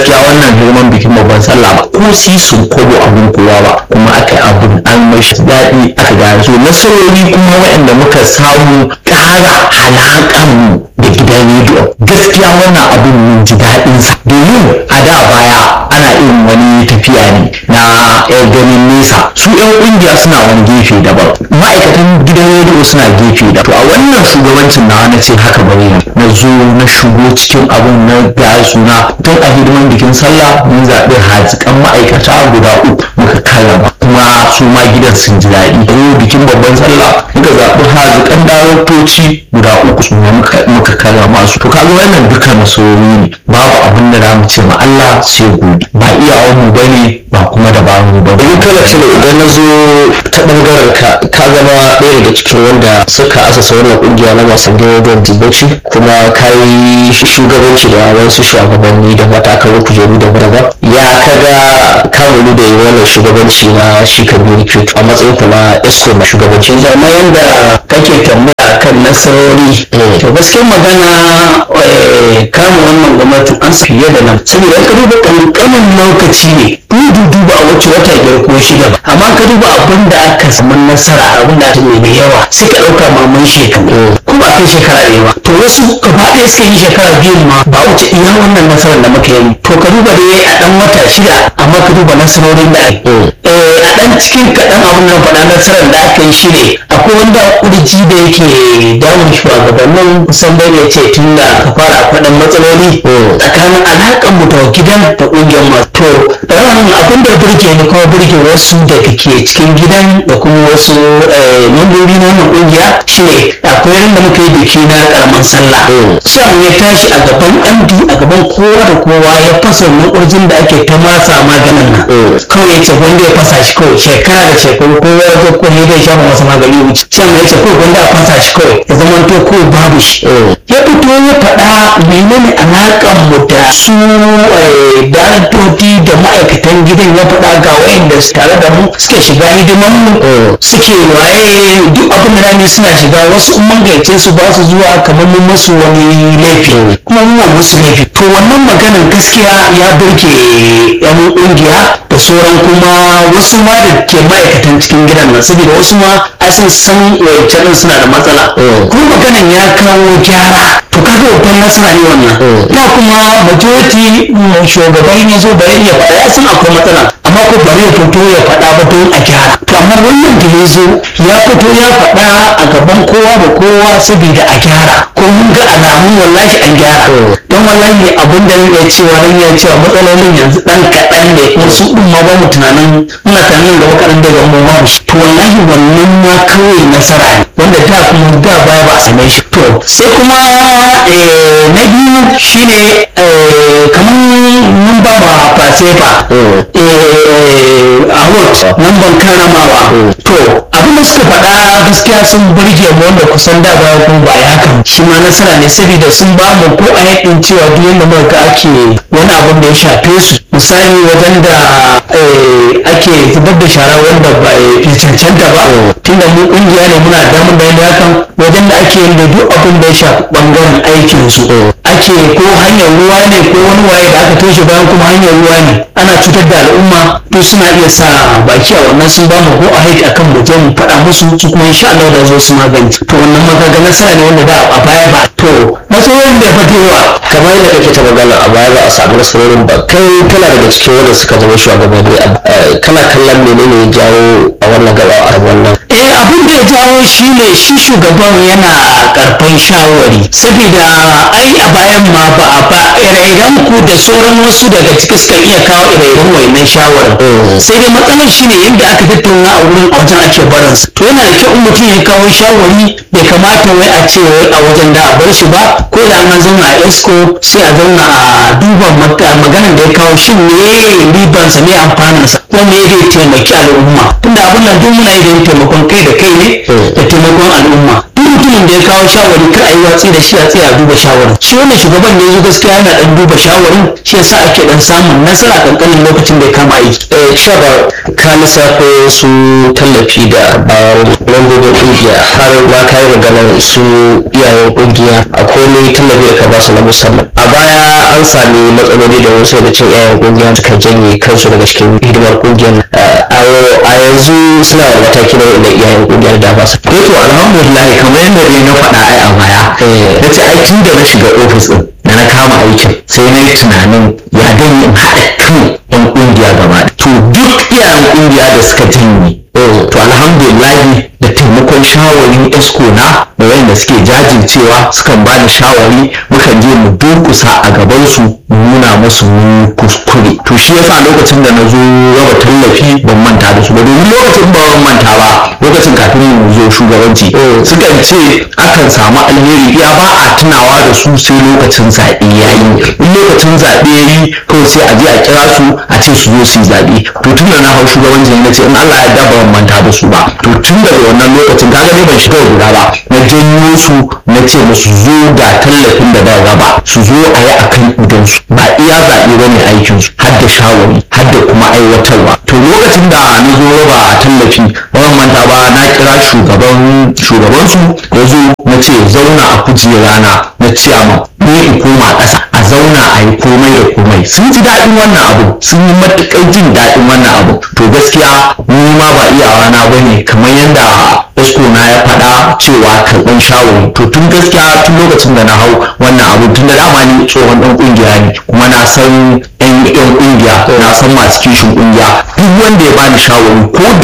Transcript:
gaskiya wannan hidiman bikin babban sallah ba ko sisin kobo abun kowa ba kuma aka yi abun an mashi daɗi aka gane so nasarori kuma waɗanda muka samu ƙara halaƙan da gidan rediyo gaskiya wannan abun mun ji daɗinsa domin a da baya ana irin wani tafiya ne na yan ganin nesa su yan ƙungiya suna wani gefe daban ma'aikatan gidan rediyo suna gefe da to a wannan shugabancin na na ce haka bari na zo na shigo cikin abun na ga suna tun a hidiman bikin sallah mun zaɓi hazikan ma'aikata guda uku muka karrama kuma su ma gidan sun ji daɗi yau bikin babban sallah muka zaɓi hazikan daraktoci guda uku su ma muka karrama su to kaga wannan duka nasarori ne babu abin da za mu ce ma Allah sai gobe ba iyawan mu bane ba kuma da ba mu ba in kana cire idan na zo ta bangaren ka ka zama ɗaya daga cikin wanda suka asasa wannan kungiya na masu gidan dibauci kuma ka yi shugabanci da wasu shugabanni da matakan kujeru da ba ya kaga kamulu da yi wannan shugabanci na shi kabiru kyautu a matsayin ku na esco na shugabanci zama yadda kake tambaya kan nasarori to gaskiyar magana kama wannan gwamnatin an sa fiye da nan saboda ka duba kankanin lokaci ne dudu duba a wacce wata biyar ko shida ba amma ka duba abin da aka samu nasara abin da aka mai yawa sai ka ɗauka maman shekaru kuma a kai shekara ɗaya ba to wasu gaba ɗaya suka yi shekara biyu ma ba wuce iya wannan nasarar da muka yi to ka duba dai a ɗan wata shida amma ka duba nasarorin da ake a ɗan cikin kaɗan abin da faɗa nasarar da aka yi shi ne akwai wanda kurji da yake damun shugabannin kusan bai ne ce tun da aka fara faɗin matsaloli tsakanin alaƙar mu da gidan da ƙungiyar masu to abin da burge ni kuma burge wasu da ke cikin gidan da kuma wasu membobi na wannan ƙungiya shi ne akwai ran da muka yi biki na ƙaramin sallah sai ya tashi a gaban md a gaban kowa da kowa ya fasa wannan ƙurjin da ake ta masa maganin nan kawai ya ce wanda ya fasa shi kawai shekara da shekaru kowa ya zo ko ne zai shafa masa magani wuce sai ya ce kawai wanda a fasa shi kawai ya zama to ko babu shi ya fito ya faɗa menene alaƙar mu da su daraktoci da ma'aikatan gidan ya faɗa ga wayanda tare da mu suke shiga hidiman mu suke waye duk abin da rani suna shiga wasu in mun gaice su ba su zuwa kamar mun musu wani laifi kuma mun musu laifi to wannan maganar gaskiya ya burge yan ƙungiya da sauran kuma wasu ma da ke ma'aikatan cikin gidan nan saboda wasu ma ai sun san wancan suna da matsala kuma maganan ya kawo gyara to kaga babban nasara ne wannan da kuma majority shugaban ya zo bari ya faɗa ya san akwai matsala amma ko bari ya fito ya faɗa ba don a gyara to amma wannan da ya zo ya fito ya faɗa a gaban kowa da kowa saboda a gyara ko mun ga alamun wallahi an gyara don wallahi abin da ya cewa ran ya cewa matsalolin yanzu dan kaɗan ne wasu ɗin ma ba mu tunanin muna tunanin gaba kaɗan daga mu ba shi to wallahi wannan ma kawai nasara ne wanda da kuma da baya ba a same shi to sai kuma na biyu shine kamar mun ba ma fasefa award nan ban karamawa to abin da suka faɗa gaskiya sun burge mu wanda kusan da baya ko ba ya kan shi ma nasara ne saboda sun ba mu ko a yakin cewa duk yadda muka ga ake wani abin da ya shafe su misali wajen da ake zubar da shara wanda ba ya cancanta ba tunda mu kungiya ne muna damar da yadda hakan wajen da ake yin da duk abin da ya shafi bangaren aikin su ake ko hanyar ruwa ne ko wani waye da aka toshe bayan kuma hanyar ruwa ne ana cutar da al'umma to suna iya sa baki a wannan sun ba mu ko a haiti akan mu je mu faɗa musu su kuma insha Allah da zo su magance to wannan magaga nasara ne wanda da a baya ba to matsalolin da ya fito yawa kamar yadda kake ta magana a baya ba a samu nasarorin ba kai kana daga cikin wanda suka zama shugabanni kana kallon menene ya jawo a wannan gaba a wannan eh abin da ya jawo shi ne shi shugaban yana karfan shawari saboda ai a bayan ma ba a ba ire-iren ku da sauran wasu daga ciki suka iya kawo ire-iren wayannan shawarar sai dai matsalar shi ne yadda aka tattauna a wurin a wajen ake barinsa to yana da kyau in mutum ya kawo shawari bai kamata wai a ce wai a wajen da a bar shi ba ko da an zauna a esco sai a zauna a duba maganar da ya kawo shin me ribansa me amfaninsa ko me zai taimaki al'umma tunda abin nan duk muna yi don taimakon kai da kai ne da taimakon al'umma duk mutumin da ya kawo shawari kar a yi watsi da shi a tsaya a duba shawarin shi wannan shugaban da ya zo gaskiya yana dan duba shawarin shi yasa ake dan samun nasara kankanin lokacin da ya kama aiki eh shaba ka lissafo su tallafi da bayan lambobin kungiya har ma ka yi maganar su iyayen kungiya akwai ne tallafi da ka ba su na musamman a baya an sami matsaloli da wasu daga cikin yayan kungiyar suka janye kansu daga cikin hidimar kungiyar a yanzu suna da mataki na wanda iyayen kungiyar da ba su to alhamdulillah kamar yadda dai na faɗa ai a baya na ce ai tun da na shiga ofis din da na kama aikin sai na yi tunanin ya dan in haɗa kan yan kungiya gaba to duk iyayen kungiya da suka janye to alhamdulillah da taimakon shawarin esco na da wayanda suke jajircewa sukan bani shawari mukan je mu durkusa a gaban su mu nuna musu mun kuskure to shi yasa lokacin da na zo raba tallafi ban manta da su ba domin lokacin ba ban manta ba lokacin kafin mu zo shugabanci sukan ce akan samu alheri ya ba a tunawa da su sai lokacin zaɓe ya yi in lokacin zaɓe ya yi kawai sai a je a kira su a ce su zo su yi zaɓe to tun da na hau shugabanci na ce in Allah ya da ban manta da su ba to tun daga wannan lokacin kaga ne ban shiga guda ba na janyo su na ce musu zo ga tallafin da ba raba su zo a yi akan idon su ba iya zaɓe ba ne aikin su har da shawari har da kuma aiwatarwa to lokacin da na zo raba tallafi ban manta ba na kira shugaban shugaban su ya zo na ce zauna a kujera na na ciyama ne in koma ƙasa a zauna a yi komai da komai sun ji daɗin wannan abu sun yi matuƙar jin daɗin wannan abu to gaskiya ni ma ba iyawa na bane kamar yadda esko na ya faɗa cewa karɓar shawari to tun gaskiya tun lokacin da na hau wannan abu tun da dama ni tsohon ɗan ƙungiya ne kuma na san yan yan ƙungiya na san masu kishin ƙungiya duk wanda ya bani shawari ko